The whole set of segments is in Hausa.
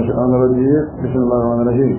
الشيطان الرجيم بسم الله الرحمن الرحيم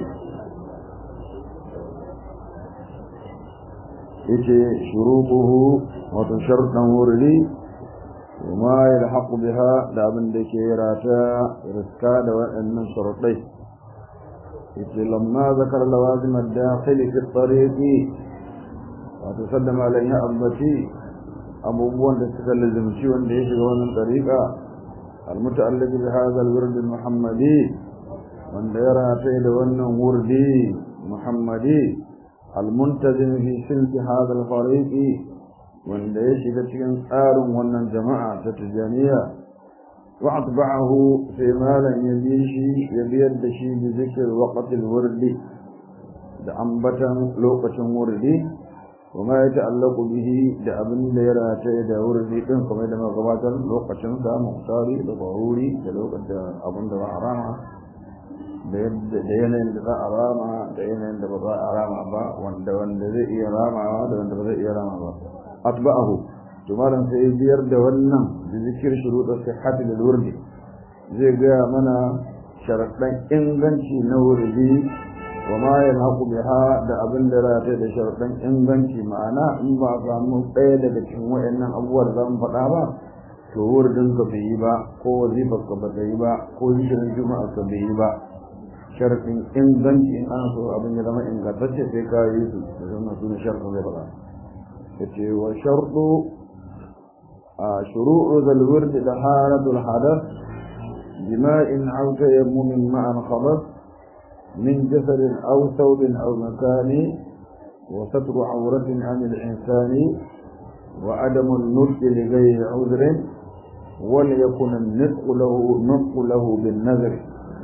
yace shuruquhu wato sharɗan wurdi وما يلحق بها da abin da ke rata riska da waɗannan sharuɗai yace lamma zakar lawazim ad-dakhil fi at-tariq wato sallama alayhi abbati abubuwan da suka lazimci wanda ya shiga wannan tariqa al-muta'alliq bi hadha al-wird al-muhammadi wanda ya rata da wannan wurdi muhammadi المنتظم في سلك هذا الفريق wanda ya shiga cikin tsarin wannan jama'a ta tijaniya wa atba'ahu sai malan ya bi shi ya biyar da shi bi zikr waqtil wurdi da ambatan lokacin wurdi kuma ya ta'allaqu bihi da abin da ya rataye da wurdi din kuma da magabatar lokacin sa muhtari da baruri da lokacin abin da ba harama da yanayin da za a rama da yanayin da ba za a rama ba wanda wanda zai iya ramawa da wanda ba zai iya rama ba atba'ahu to malam sai biyar da wannan da zikir shuruɗa sihhati lil wurdi zai ga mana sharaɗan inganci na wurdi wa ma yalhaqu biha da abin da rata da sharaɗan inganci ma'ana in ba samu ɗaya daga cikin wayannan abubuwa da zamu faɗa ba to wurdin ka bai yi ba ko wazifar ka ba ta yi ba ko zikirin juma'a ka bai yi ba sharafin inganci in ana so abin ya zama ingantacce sai ka yi su da zama su ne sharafin zai faɗa ya ce wa sharɗu a shuru'u zalwar da da haratul hadar jima'in auka ya mumin ma'an khabar min jasadin aw thawbin aw makani wa satru awratin an al-insani wa adamu an-nutq li ghayri udhrin وليكن النطق له نطق له بالنذر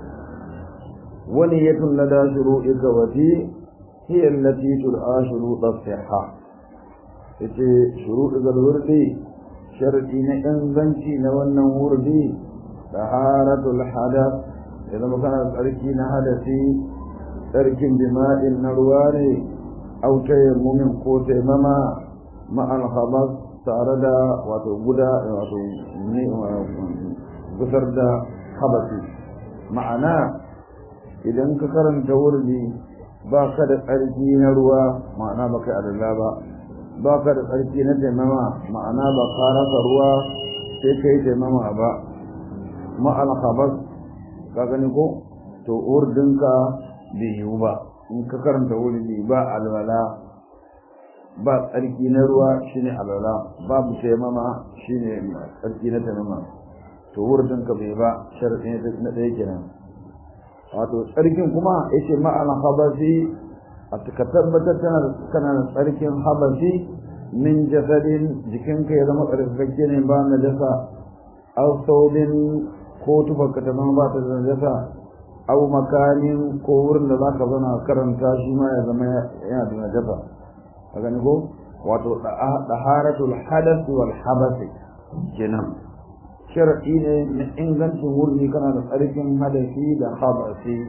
ونية لدى شروطك وفي هي التي تلقى شروط الصحة yace shuruɗu wurdi sharɗi na inganci na wannan wurdi taharatul hadath ya zama kana tsarki na hadasi tsarkin jima'in na ruwa ne au tayammumin ko taimama ma'al khabas tare da wato guda wato gusar da habasi ma'ana idan ka karanta wurdi ba ka da tsarki na ruwa ma'ana ba kai adalla ba ba ka da tsarki na taimama ma'ana ba ka rasa ruwa sai ka yi taimama ba ma'al khabas ka gani ko to wurdinka bai yiwu ba in ka karanta wurdi ba alwala ba tsarki na ruwa shine alwala babu taimama shine tsarki na taimama to wurdinka bai ba sharadi na ɗaya kenan wato tsarkin kuma yace ma'ana habasi a ka tabbatar tana kana da tsarkin habasi min jasadin jikinka ya zama tsarkakakke ne ba na jasa aw saubin ko tufarka ta zama ba ta da jasa aw makanin ko wurin da zaka zana karanta shi ma ya zama yana da najasa ka gani ko wato daharatul hadath wal habasi kenan shar'i ne na ingancin wurni kana da tsarkin hadasi da habasi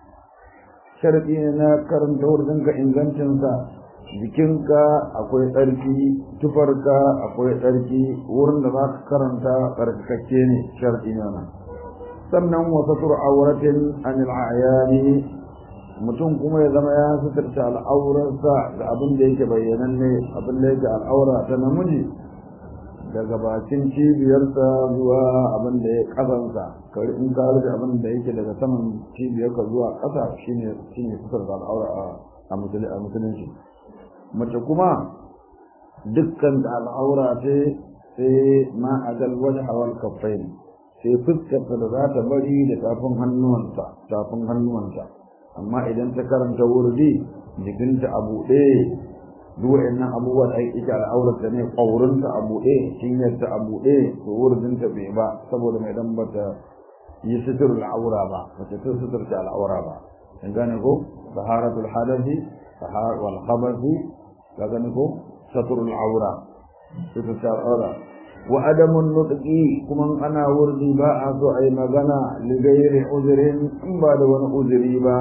shar'i ne na karanta wurin ka ingancinsa jikinka akwai tsarki tufarka akwai tsarki wurin da za ka karanta tsarkakakke ne shar'i ne nan sannan wasa auratin anil ayani mutum kuma ya zama ya suturta al'aurarsa ga abin da yake bayyananne abin da yake al'aura ta namiji daga bakin cibiyarsa zuwa abin da ya kasansa kari in ka rufe abin da yake daga saman cibiyarka zuwa ƙasa shine shine suturta al'aura a musulunci mace kuma dukkan da al'aura ce sai ma a galwaje hawal kafai sai fuskarta da za ta bari da tafin hannuwanta tafin hannuwanta amma idan ta karanta wurdi jikinta a buɗe duk nan abubuwa da ake al'aurarta ne ƙaurinta a buɗe cinyarta a buɗe to wurdinta bai ba saboda mai dan bata yi sutur al'aura ba bata ta suturta al'aura ba in gane ko taharatul hadathi tahar wal khabathi ka gane ko saturul aura suturta al'aura wa adamun nutqi kuma ana wurdi ba a so ai magana li ghairi uzrin in ba da wani uzuri ba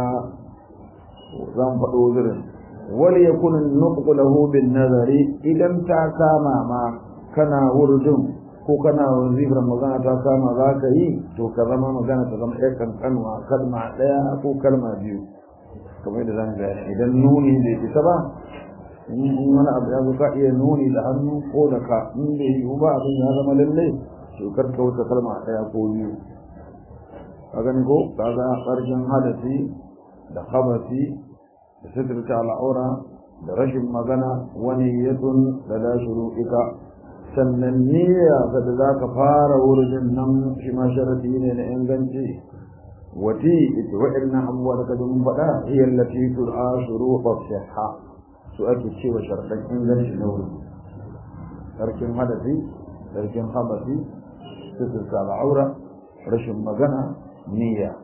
zan faɗo uzurin wal yakun an-nutq lahu bin nazari idan ta kama ma kana wurdin ko kana wazifar magana ta kama za ka yi to ka zama magana ta zama ɗaya kankanwa kalma ɗaya ko kalma biyu kamar yadda zan gaya idan nuni bai isa ba in wani abu ya zo ka iya nuni da hannu ko da ka in bai yi ba abin ya zama lallai to kar ka wuce kalma ɗaya ko biyu ka gani ko ka ga ƙarshen hadasi da habasi da sitirta al'aura da rashin magana wani yatsun da la shuru'ika sannan niyya da za ka fara wurin nan shi ma sharadi ne na inganci wati ita wa'annan abubuwa da kaji mun faɗa hiya allati tur'a shuruqa sihha su ake cewa sharadan inganci na wuri sarkin hadasi sarkin habasi sitirta al'aura rashin magana niyya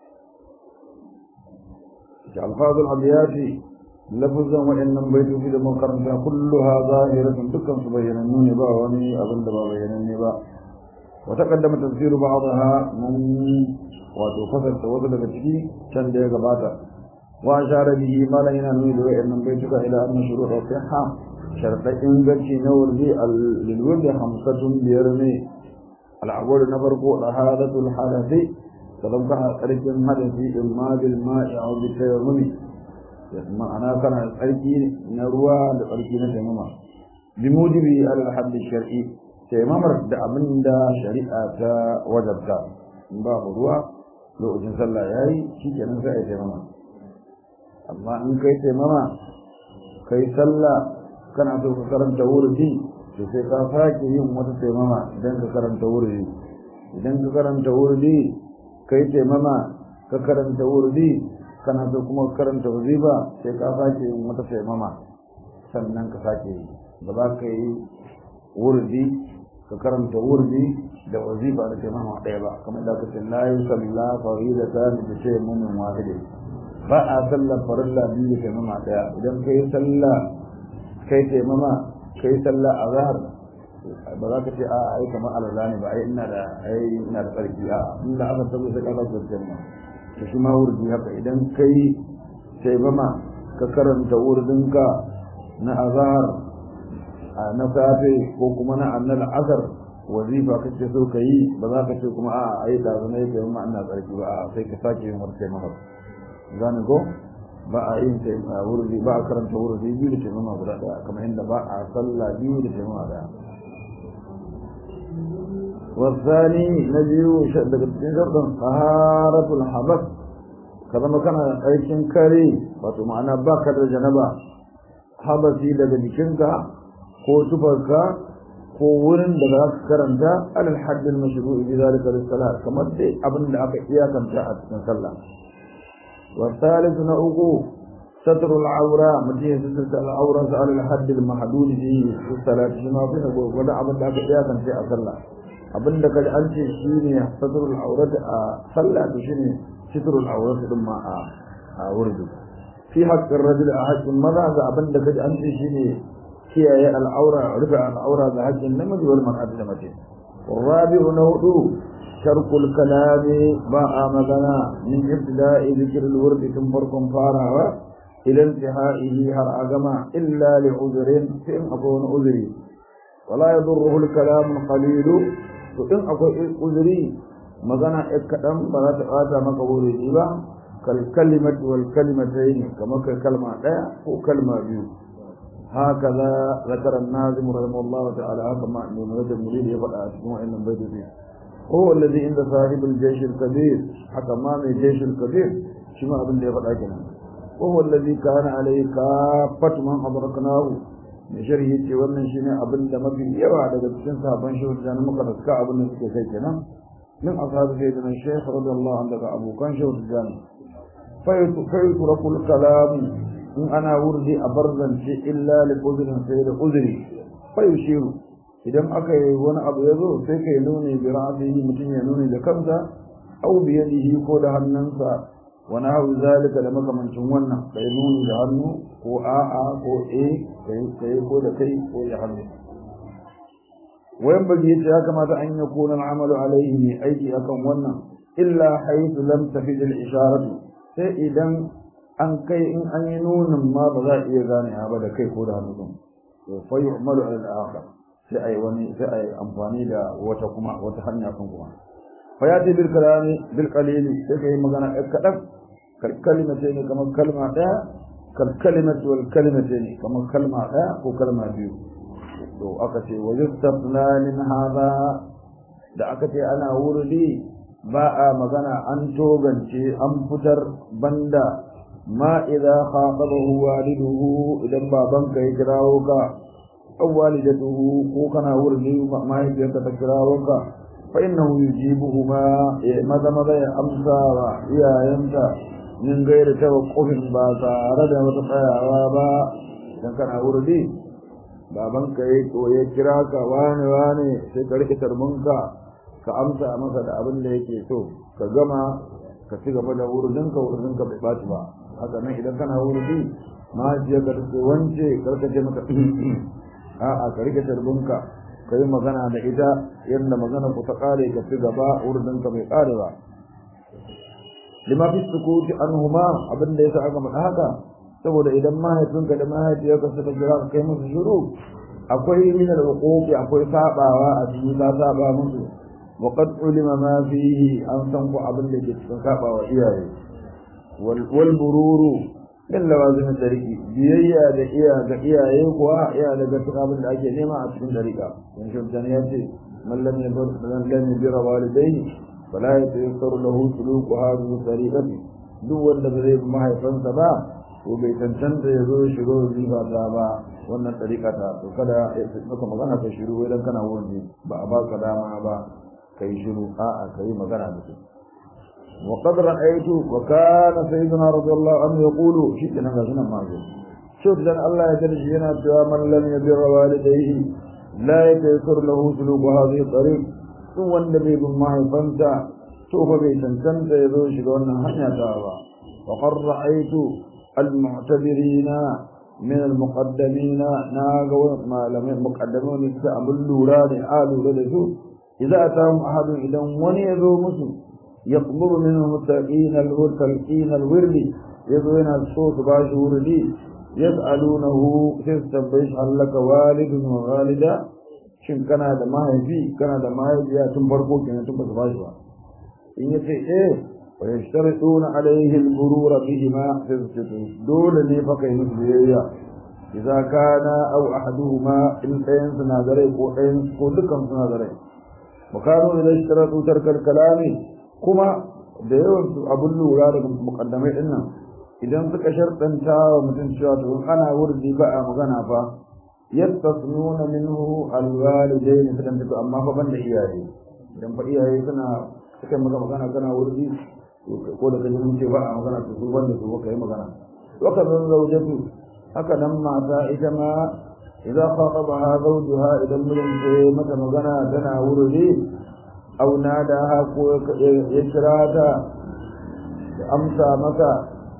الفاظ الأبيات لفظا وإن بيت في المقرن كلها ظاهرة دكا سبين النون با وني أظن با بين النبا وتقدم تفسير بعضها من وتفسر توصل بتشكي كان ده غباتا وأشار به ما لا ينوي وإن بيتك إلى أن شروط الصحة شرط إنجلشي نور دي للولد خمسة بيرني الأول نفرق لهذا الحدث تلقى أرجل حدثي إما بالماء أو بالتيمم ma'ana kana da tsarki na ruwa da tsarki na taimama bi mujibi alal haddi shar'i taimamar da abin da shari'a ta wajabta in ba ruwa lokacin sallah yayi shikenan sai ai taimama amma in kai taimama kai sallah kana so ka karanta wurdi to sai ka sake yin wata taimama idan ka karanta wurdi idan ka karanta wurdi kai taimama ka karanta wurdi kana so kuma karanta wazifa sai ka sake yin wata taimama sannan ka sake yi ba za ka yi wurdi ka karanta wurdi da wazifa da taimama ɗaya ba kamar da kace la yusalla faridata bi tayammumin wahidin ba a sallar farilla biyu da taimama ɗaya idan ka yi sallah kai taimama kai sallah azhar ba za ka ce a ai kamar alala ne ba ai ina da ai ina da tsarki a inda aka tabbata sai ka ga taimama to shi ma wurdi haka idan kai taimama ka karanta wurdinka na azhar na safe ko kuma na annal asar wazifa kake so ka yi ba za ka ce kuma a ai da zama yake taimama ina tsarki ba a sai ka sake yin wata taimama gane ko ba a yin wurdi ba a karanta wurdi biyu da taimama guda daya kamar inda ba a sallah biyu da taimama daya والثاني نجي daga cikin sharɗin taharatul habas ka zama kana aikin kare wato ma'ana ba ka da janaba habasi daga jikinka ko tufarka ko wurin da za ka karanta alal haddin mashru'i bi zalika lis-salat kamar dai abin da aka iyakanta a cikin sallah wa thalith na uku satr al-awra mutum ya sitar al-awra sa alal hadd al-mahdud fi salat shi ma kuma gwada abin da aka iyakanta a sallah abinda kaji an ce shi ne satrul aurat a sallah to shine sitrul aurat din ma a a wurdu fi haqqin rajul a haqqin maza ga abinda kaji an ce shi ne kiyaye al'aura rufe al'aura ga haqqin namiji wal mar'ati da mace الرابع نوضو شرق الكلام باء مغنى من ابتداء ذكر الورد ثم فرقم فارها إلى انتهائه هر أجمع إلا لعذر فإن أكون عذري ولا يضره الكلام القليل to in akwai uzuri magana ɗan kaɗan ba za ta ɓata maka wuri ba kal kalimat wal kalimatayn kamar kai kalma ɗaya ko kalma biyu haka za zakara nazim rahimahullah ta'ala haka ma ne mun da murid ya faɗa a cikin wannan baiti هو الذي عند صاحب الجيش الكبير حتى ما من الجيش الكبير شما ابن دي فدا كنا وهو الذي كان عليه كافة من أدركناه mai sharhi ce wannan shine abin da mafi yawa daga cikin sabon shehu da muka raska abin da suke kai kenan min ashabu sayyidina shaykh radiyallahu anhu daga abokan shehu da fa yutrakul kalam in ana wurdi a barzance illa li uzrin sai da uzri fa yushiru idan aka yi wani abu ya zo sai kai nuni bi ra'sihi mutum ya nuni da kansa aw bi yadihi ko da hannunsa wani hau zalika da makamancin wannan kai nuni da hannu ko a'a ko e kai kai ko da kai ko da hannu wayan bagi yace ya kamata an yi kuna al'amalu alaihi ne aiki akan wannan illa haythu lam tafid al-isharatu sai idan an kai in an yi nunin ma ba za a iya gane ba da kai ko da hannu din to fa yu'malu ala al-akhar sai ai wani sai ai amfani da wata kuma wata hanya kan kuma fa ya ce bil kalami bil qalili sai kai magana ɗan kaɗan kal kalimate ne kamar kalma ɗaya kal kalimatu wal kalimate ne kamar kalma ɗaya ko kalma biyu to aka ce wa yustafna min hadha da aka ce ana wurdi ba a magana an togance an fitar banda ma idza khatabahu waliduhu idan babanka ya kirawo ka aw walidatuhu ko kana wurdi mahaifiyarka ta kirawo ka fa innahu yujibuhuma maza maza ya amsa wa iyayenta min gaira tawaqqufin ba tare da wata tsayawa ba idan kana wurdi babanka ya ya kira ka wane wane sai ka rike tarbinka ka amsa masa da abin da yake so ka gama ka ci gaba da wurdinka wurdinka bai ɓaci ba haka nan idan kana wurdi mahaifiyar ka take wance karkace maka a'a ka rike tarbinka ka yi magana da ita yadda magana ku ta kare ka ci gaba wurdinka bai kare ba lima fi sukuti anhuma abin da yasa aka faɗa haka saboda idan mahaifinka da mahaifiyarka suka kira ka kai musu shiru akwai min al-uquqi akwai sabawa a cikin ka saba musu wa qad ulima ma fihi an san ku abin da ke cikin sabawa iyaye wal bururu min lawazim dariki biyayya da iya ga iyaye kuwa iya daga cikin abin da ake nema a cikin dariƙa in shubdan ya ce man lam yabir man lam yabir walidayhi fala yatayassaru lahu suluku hadhihi tariqati duk wanda ba zai mahaifansa ba ko bai cancanta ya zo shigo riba ta ba wannan ɗariƙa ta to kada ya maka magana ka shiru wai dan kana wurin ba a baka dama ba kai shiru a'a kai magana da su wa qad ra'aytu wa kana sayyidina radiyallahu anhu yaqulu shi kana ga sunan mazo shi dan Allah ya jarji yana cewa man lam yabir walidayhi la yataysir lahu suluku hadhihi tariq duk wanda bai bin mahaifansa to fa bai cancanta ya zo shiga wannan hanya ta ba wa qad ra'aytu المعتبرين من المقدمين ناغو ما لم المقدمون يستعمل لوران آلو لدسو إذا أتاهم أحد إذا وني يذو مسو يقبر منهم التقين الورد تلقين الورد يذوين الصوت باش وردي يسألونه تستبيش هل لك والد وغالدة shin kana da mahaifi kana da mahaifiya tun farko kenan tun ba su bashi ba in yace eh ويشترطون عليه المرور بهما في السجود دول ne fa kai musu biyayya idza kana aw ahaduhuma in ɗayan suna da rai ko ɗayan ko dukan suna da rai makano idan ishtaratu tarkal kalami kuma da yawan su abun lura daga muqaddamai din nan idan suka shartanta wa mutum cewa to ana wurdi ba a magana fa yastasnuna minhu alwalidain sukan tafi amma fa banda iyaye idan fa iyaye suna suka maka magana kana wurdi ko da kaje mun ce ba a magana to su banda su kai magana waka zan zaujatu haka nan mata ita ma idan khatabaha zawjuha idan mijin ce mata magana tana wurdi aw nadaha ko ya kira ta da amsa maka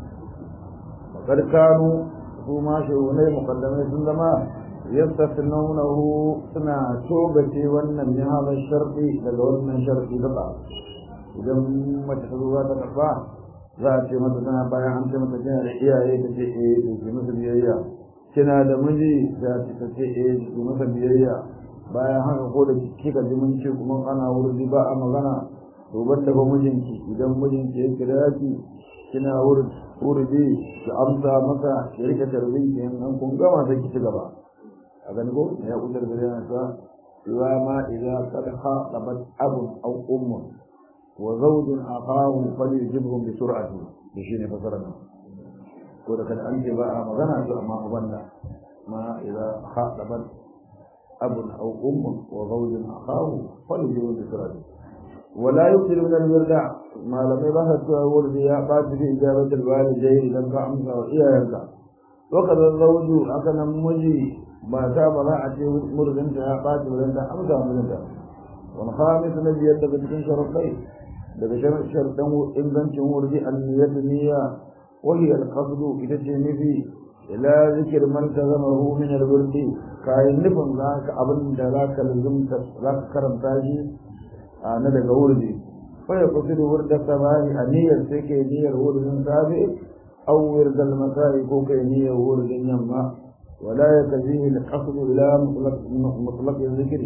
fakar kanu su ma shehunai mukaddamai sun zama yastasnunahu suna togace wannan min hadha sharti daga wannan sharti da idan mace ta zuwa ta karba za a ce mata tana bayan an ce mata kina da iyaye ta ce eh to ki masa biyayya kina da miji za ta ce eh ki masa biyayya bayan haka ko da kika ji mun ce kuma ana wurdi ba a magana to banda ba mijinki idan mijinki ya kira ki kina wurdi ki amsa masa ki rika tarbin ki in kun gama sai ki ci gaba a gani ko ya kudar da yana ta wa ma idza qad khatabat abun aw ummun وزوج أخاه فليجبهم بسرعة بشين فسرنا كذا كان أنت بقى مغنى ما أبنى ما إذا خاطب أب أو أم وزوج أخاه فليجبهم بسرعة ولا يكثر من الوردع ما لم يبحث ورد يا بعد في إجابة الوالدين لم أمسى وإياك وقد الزوج أكن مجي ما تاب لا أتي مرد انت يا بعد ولنت أمسى ولنت والخامس الذي يدك تكون شرطين daga sharɗan ingancin wurdi anniyat niyya wa hiya al-qasdu ita ce nufi ila zikir man tazamahu min al-wurdi kayan nufin zaka abin da zaka lazumta zaka karanta shi na daga wurdi fa ya kusidu wurda samani a niyyar sai kai niyyar wurdin safe aw wirdal masai ko kai niyyar wurdin yamma ولا يكفيه القصد إلى مطلق مطلق الذكر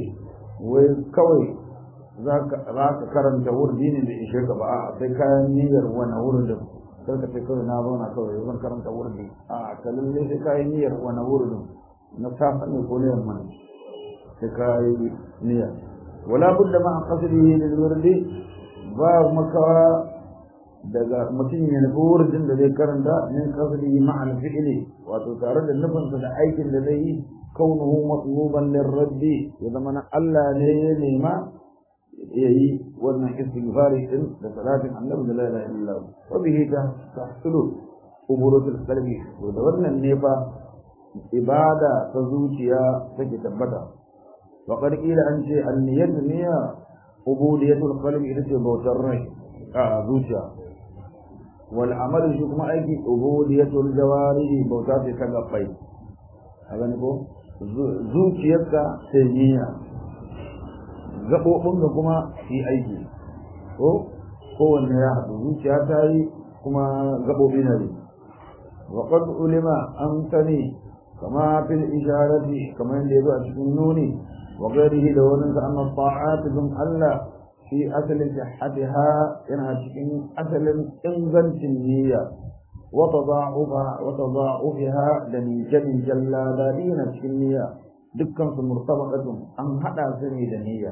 وكوي ذاك ذاك كرم جور دين اللي يشيك بقى sai kayan niyyar wani wurin sai ka ce kawai na zauna kawai zan karanta wurin a kalin ne sai kayan niyyar wani wurin na safa ne ko ne yamma sai kayi niyya wala budda ma qasdihi lil wurdi ba makawa daga mutum ya nufi wurin da zai karanta min qasdihi ma'al fi'li wato tare da nufinsa da aikin da zai yi kaunuhu matluban lirraddi ya zama na Allah ne ya nema ya yi wannan istighfari din da salatin annabi da la ilaha illallah wa bihi ta tahsulu uburatul qalbi to da wannan ne fa ibada ta zuciya take tabbata wa qad qila an ce an-niyyatu niyya ubudiyatul qalbi ita ce bautar rai a zuciya wal amalu shi kuma aiki ubudiyatul jawarihi bauta ce ta gabbai a gani ko zuciyarka sai niyya gaɓoɓin da kuma yi aiki ko kowanne ya haɗu zuciya ta yi kuma gaɓoɓi na yi wa qad ulima an sani kama fil isharati kamar yadda yazo a cikin nuni wa ghairihi da wani sa anna ta'at bin Allah fi asalin sihhatiha yana cikin asalin ingancin niyya wa tada'ufa wa tada'ufiha da nijan jalla dalina cikin niyya dukkan su murtabaqatun an hada su ne da niyya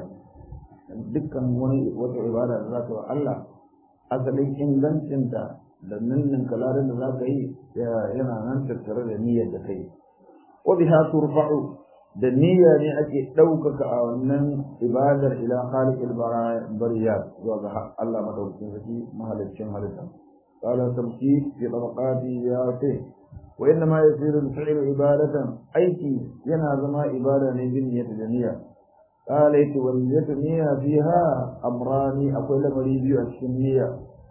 dukkan wani wata ibada da za ka wa Allah asalin ingancinta da nannin kalarin da za ka yi yana nan tattare da niyyar da kai wa biha turfa'u da niyya ne ake ɗaukaka a wannan ibadar ila khaliqil bariyat zuwa ga Allah madaukakin sarki mahaliccin halitta qala tamki fi tabaqati ya ce wa inna ma yasiru al-fi'lu ibadatan aiki yana zama ibada ne bin niyyati da niyya قال والنية نية فيها أمران أقول مريبي السنية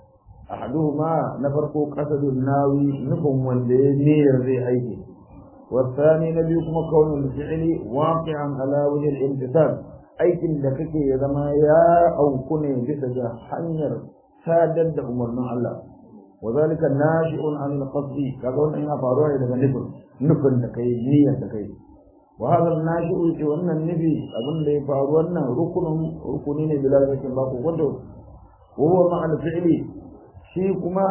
أحدهما نفرق قصد الناوي نفهم واللي نية ذي أيدي والثاني نبيكم كون الفعل واقعا على وجه الامتثال أيكن دكك يدما يا أو كني بسجا حنير سادد أمرنا الله وذلك ناشئ عن القصد كذا إن فاروه إذا نفر نفر دكي نية دكي وهذا الناشئ في wannan nufi abin da ya faru wannan rukunin rukuni ne bila zakin ba ku wanda huwa ma'al fi'li shi kuma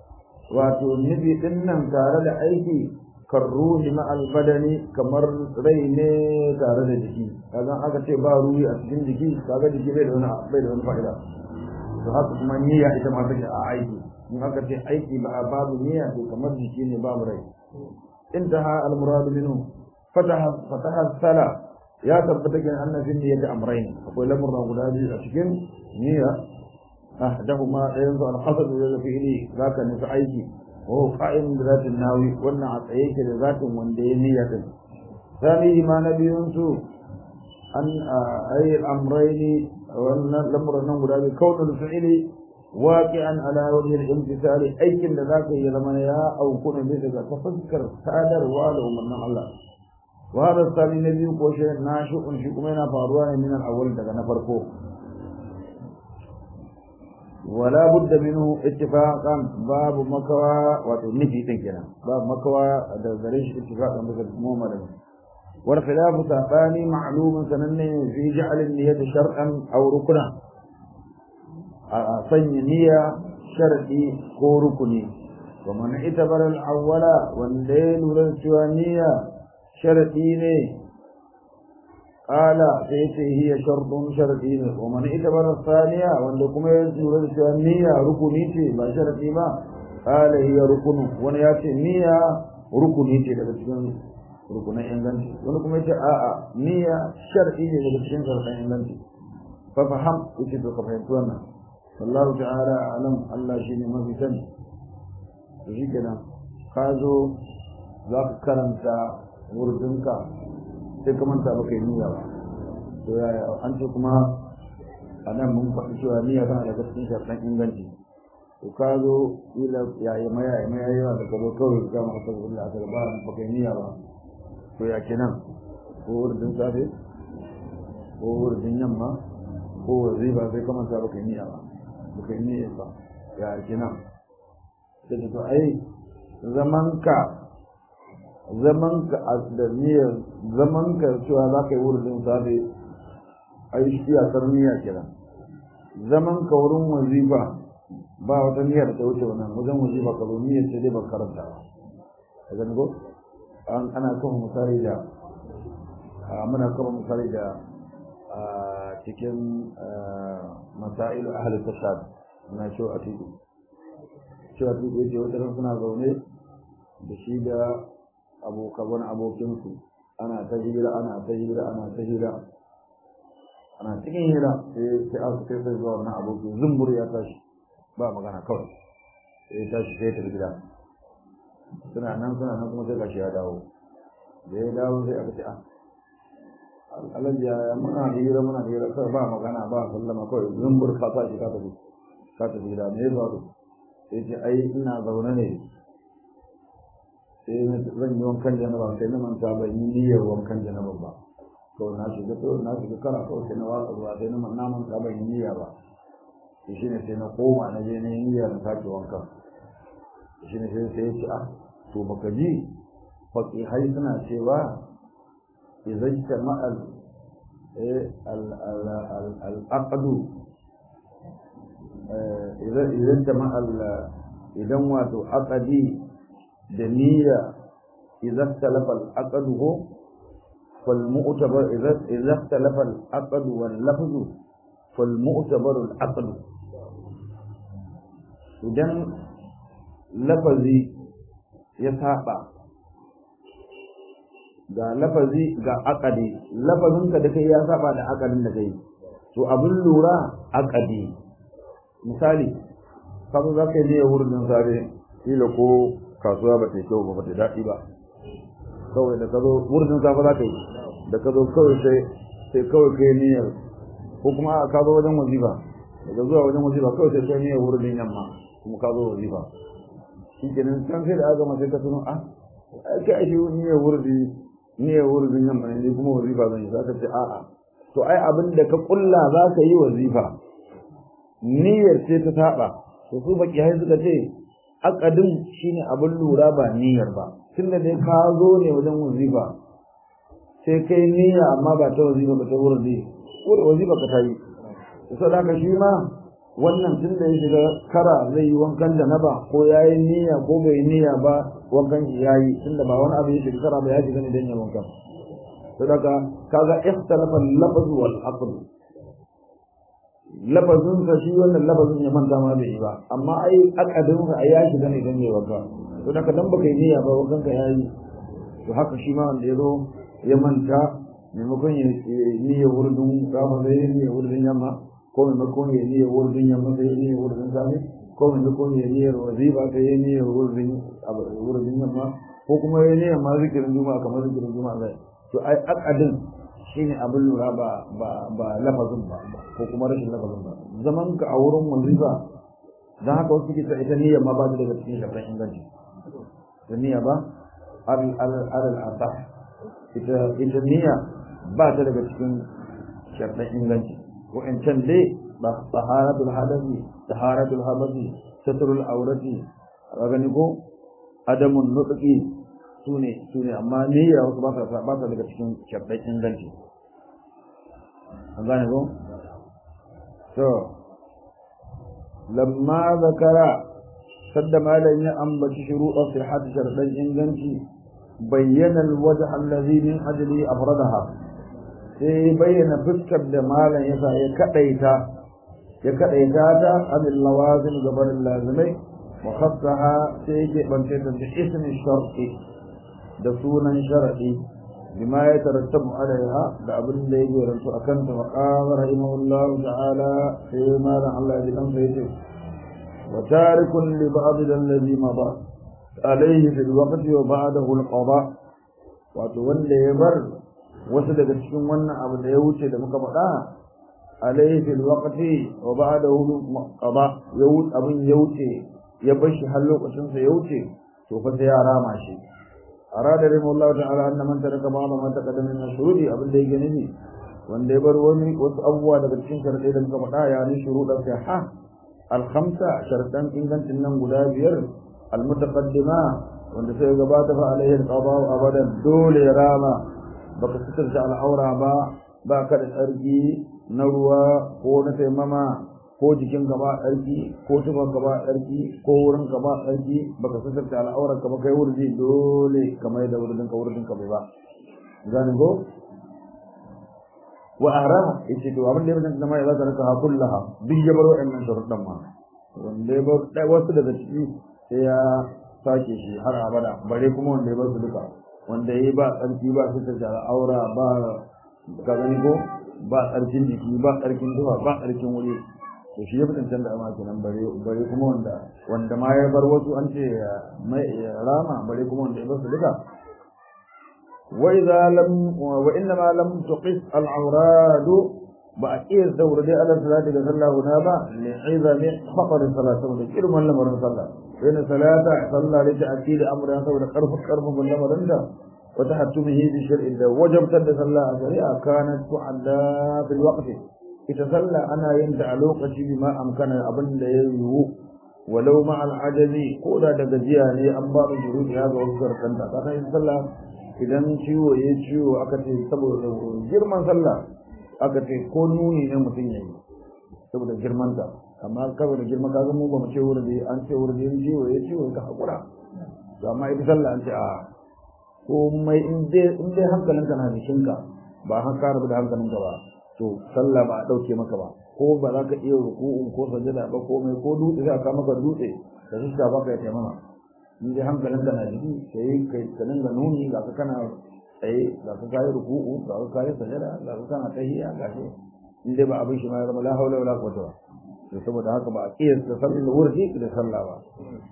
wato nufi din nan tare da aiki karruhi ma'al badani kamar rai ne tare da jiki kaga aka ce ba ruhi a cikin jiki kaga jiki bai da wani bai da wani fa'ida to haka kuma niyya ita ma take a aiki in aka ce aiki ba babu niyya to kamar jiki ne babu rai intaha al-murad minhu فتح فتح السلا يا ثبت أن في النية أمرين أقول لمرة غدادي أشكن نية أحدهما ينظر القصد إلى فعلي ذاك نفعيك وهو قائم بذات الناوي وأن عطيك لذات وندي نية ثانيه ما نبي ينسو أن أي الأمرين وأن الأمر أنه غدادي كون الفعل واقعا على وجه الامتثال أي كن ذاك يلمن يا أو كن بذلك تفكر سادر والو من الله وهذا الثاني الذي يقول شيء ناشئ في كمينا فاروان من الأول دقا نفرقو ولا بد منه اتفاقا باب مكوى وتنفي تنكنا باب مكوى دريش اتفاقا بذلك مومر والخلاف ثاني معلوم سنن في جعل النية شرعا أو ركنا صني نية شرعي أو ركني ومن اعتبر الأول والليل والسوانية sharaɗi ne ƙala sai ce hiya sharɗun sharaɗi ne wa man ita bar saniya wanda kuma ya lura da cewa niyya rukuni ce ba sharaɗi ba ƙala hiya rukunu wani ya ce niyya rukuni ce daga cikin rukunan inganci wani kuma ya ce a'a niyya sharaɗi ne daga cikin sharaɗin inganci fa faham yace to ka fahimci wannan wallahu ta'ala alam Allah shine mafi sani to shikenan ka zo za ka karanta wurdinka sai ka manta baka yi niyya ba to yaya an ce kuma a nan mun faɗi cewa niyya tana daga cikin sharɗan inganci to ka zo ila yayi maya yayi maya yawa da kabo kawai ka maka ta Allah ta ba baka yi niyya ba to ya kenan ko wurdin safe ko wurdin yamma ko wazifa sai ka manta baka yi niyya ba baka yi niyya ba ya kenan sai to ai zamanka zaman ka da niyyar zaman ka cewa za ka yi wurin safe ai shi iyakar niyya kenan zaman ka wurin wazifa ba wata niyyar ta wuce wannan wajen wazifa ka zo niyyar ce dai ba karanta ba ka gani ko an ana kafa misali da muna kafa misali da cikin masailu ahli tashad na shi a tiki shi a tiki yake wata suna zaune da shi da abokan abokinsu ana ta hira ana ta hira ana ta hira ana cikin hira sai sai aka kai sai zuwa wannan abokin zumbur ya tashi ba magana kawai sai ya tashi sai ta gida suna nan suna nan kuma sai gashi ya dawo da ya dawo sai aka ce a alhaji ya muna hira muna hira kawai ba magana ba sallama kawai zumbur ka tashi ka tafi ka tafi gida me ya faru sai ce ai ina zaune ne sai zan yi wankan janaba sai na manta ban yi niyyar wankan janaba ba to na shiga to na shiga kara ko sai na watsa ruwa sai na na manta ban yi niyya ba to shine sai na koma na je na yi niyyar sake wankan shine sai sai ya ce ah to baka ji faqihai suna cewa idan jama'a al al al al aqdu idan idan jama'a idan wato aqdi da niyya idan talafa al-aqdu fal mu'tabar idan idan talafa al-aqd wal lafz fal mu'tabar al-aqd idan lafazi ya saba ga lafazi ga aqdi lafazin ka da kai ya saba da aqdin da kai to abin lura aqdi misali kaga zaka yi ne wurin sare kila ko kasuwa ba ta yi kyau ba ba ta daɗi ba kawai da ka zo wurin safa za ka yi da ka zo kawai sai sai kawai kai niyyar ko kuma ka zo wajen wazifa daga zuwa wajen wazifa kawai sai kai niyyar wurin yamma kuma ka zo wazifa shi kenan can sai da aka mace ka tuno a kai ake niyyar wurin niyyar wurin yamma ne kuma wazifa zan yi za ka ce a'a to ai abin da ka kulla za ka yi wazifa niyyar ce ta saba to su baki hai suka ce akadin shine abin lura ba niyyar ba tunda dai ka zo ne wajen wazifa sai kai niyya amma ba ta wazifa ba ta wurin ne wurin wazifa ka tayi to da ka shi ma wannan tunda ya shiga kara zai yi wankan da naba ko yayi niyya ko bai niyya ba wankan yayi tunda ba wani abu ya shiga kara ba ya shiga ne dan ya wankan to daga kaga ikhtalafa al-lafz wal aql lafazin sa shi wannan lafazin ya manta ma bai yi ba amma ai akadin sa ai ya shiga ne dan yayi wanka to daga dan baka yi niyya ba wankan ka yayi to haka shi ma wanda ya zo ya manta maimakon ya niyya wurin gama sai ya niyya wurin yamma ko maimakon ya niyya wurin yamma sai ya niyya wurin safe ko maimakon ya niyya wazifa sai ya niyya wurin wurin yamma ko kuma ya niyya ma zikirin juma'a kamar zikirin juma'a zai to ai akadin shine abin lura ba ba ba lafazin ba ko kuma rashin lafazin ba zaman ka a wurin wazifa dan haka wasu ke ita niyya ma ba ta daga cikin shafin inganci da niyya ba al al al asah ita ita niyya ba ta daga cikin shafin inganci wa'ancan dai ba taharatul hadathi taharatul hadathi satrul aurati gani ko adamun nutqi sune sune amma niyya wasu ba ta ba ta daga cikin shafin inganci an gane ko to lamma zakara sadda malan ya ambaci shuruɗa sihhat sharɗan inganci bayyana alwajh alladhi min ajli afradaha sai bayyana fuskar da malan yasa ya kadaita ya kadaita ta anil lawazim gabar lazimai wa khassaha sai yake bance ta da ismi sharti da sunan sharadi بما يترتب عليها لابن da yake rantu akan ta maqama rahimahullahu ta'ala sai ma da Allah ya dan sai ce wa tarikun li ba'd alladhi mada alayhi fil waqti wa ba'dahu al-qada wato wanda ya bar wasu daga cikin wannan abu da ya wuce da muka faɗa alayhi fil waqti wa ba'dahu qada ya wuce abin ya wuce ya bar shi har lokacin sa ya wuce to fa sai ya rama shi أراد رحمه الله تعالى أن من ترك بعض ما تقدم من الشروط أبن دي جنبي وان دي بروني وتأوى لبتشين شرط إذا مكبتا يعني شروط الصحة الخمسة شرطان إن كانت إنهم قدابير المتقدمة wanda sai gabata fa alaihi alqada'u abadan dole rama baka sitarta al'aura ba ba ka da tsarki na ruwa ko na taimama ko jikin ka ba tsarki ko tufan ka ba tsarki ko wurin ka ba tsarki baka sitarta al'auran ka ba kai wurdi dole kamar da wurin ka wurin ka bai ba gani go wa ahraha yace to abin da yake zama ya zaka raka ha kullaha duk ya bar wa'annan sharuɗan ma wanda ya bar wasu daga ciki sai ya sake shi har abada bare kuma wanda ya bar su duka wanda ya ba tsarki ba su ta aura ba ka gani ko ba tsarkin jiki ba tsarkin duha ba tsarkin wuri to shi ya fi cancan da ama kenan bare bare kuma wanda wanda ma ya bar wasu an ce mai rama bare kuma wanda ya bar su duka وإذا لم وإنما لم تقص العوراد بأكيد دور دي على صلاة صلى هنا با لعظم خطر الصلاة وذكر من لم يرن صلى فإن صلاة صلى لتأكيد أمر هذا قرف قرف من لم يرن وتحتمه بشرع الله وجب تد صلى شريعة كانت تعدى في الوقت يتصلى أنا ينتع لوقتي بما أمكن أبن يهو ولو مع العجز قولا دجياني أنبار جهود هذا وذكر كنت فكان يتصلى idan ciwo ya ciwo aka ce saboda girman sallah aka ce ko nuni ne mutum ya yi saboda girmanta amma saboda girman kaga mu ba mu ce wurin an ce wurin yin ciwo ya ciwo ka hakura to amma ita sallah an ce a ko mai in dai in dai hankalinka na jikinka ba har ka rabu da hankalinka ba to sallah ba a dauke maka ba ko ba za ka iya ruku'u ko sajada ba ko mai ko dutse za ka maka dutse da zuciya ba ka yi taimama in dai hankalin ka na jiki sai kai ka dinga nuni ga ka kana tsaye ga ka kayi ruku'u ga ka kayi sajada ga ka kana tahiyya ga shi in dai ba abin shi ma ya zama la haula wala quwwata to saboda haka ba a kiyasta sallar wurdi da sallah ba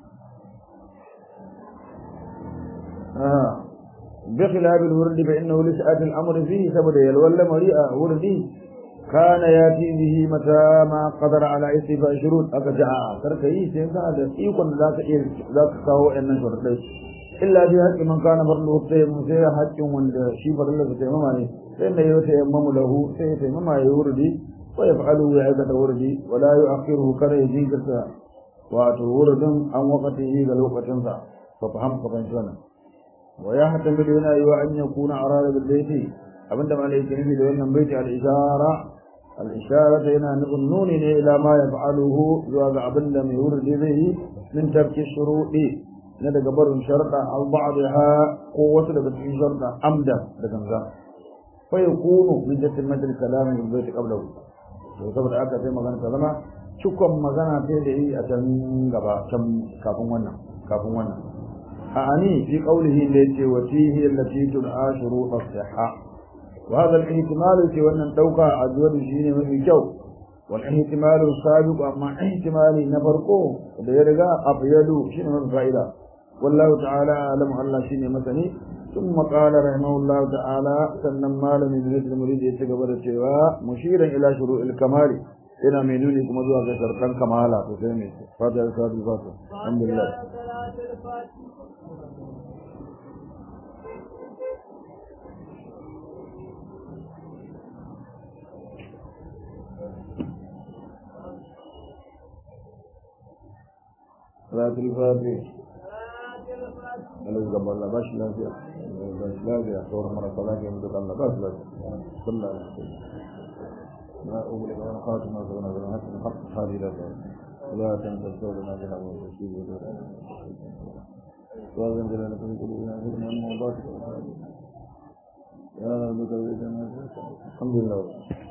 ah بخلاف الورد فإنه لسعة الأمر فيه سبب يلول مريئة وردي كان ياتي به متى ما قدر على استيفاء شروط أكجع تركي سينسا هذا يكون ذاك ذاك كهو أن شرط إلا في حق من كان فرله التيمم سي حق من شي فرله التيمم عليه فإن يتيمم له سيتيمم يوردي ويفعله عبادة وردي ولا يؤخره كان يجيك wato wuridin an wakati yi ga lokacinsa fa faham ka fahimci wannan wa ya hatta da yana yi wa an yakuna arada bil baiti abinda malai yake nufi da wannan baiti al ishara al ishara yana nufin nuni ne ila ma yaf'aluhu zuwa ga abinda mai wurdi zai yi min tarki shuruɗi na daga barin sharda aw ba'daha ko wasu daga cikin sharda amda da ganga fa yakunu min jatimmat al kalam bil baiti qablahu to saboda aka sai magana ta zama cikon magana sai da yi a can gaba can kafin wannan kafin wannan a ani fi qawlihi da yace wa fihi allati tud'a shurut as-sihha wa hadha al-ihtimal ce wannan dauka a zuwa shine mafi kyau wal ihtimal sabiq amma ihtimali na farko da ya riga afyalu shine mafi fa'ida wallahu ta'ala alamu Allah shine masani ثم قال رحمه الله تعالى سنن مالم ابن المريد يتغبر cewa mushiran ila shuru'il kamali yana mai nuni kuma zuwa ga sharɗan kamala to sai mai fata da sadu fata alhamdulillah salatul fatih Allah gaba Allah bashi lafiya bashi lafiya sauran marasa lafiya mu duka Allah bashi lafiya sallallahu alaihi wasallam ما أولي وأنا خاتم أصغنا بنا حتى نحق حالي لك لا تنسى سولنا بها وتشيب ودورا وأذن جلالة في قلوبنا ذكرنا الموضات يا رب الحمد لله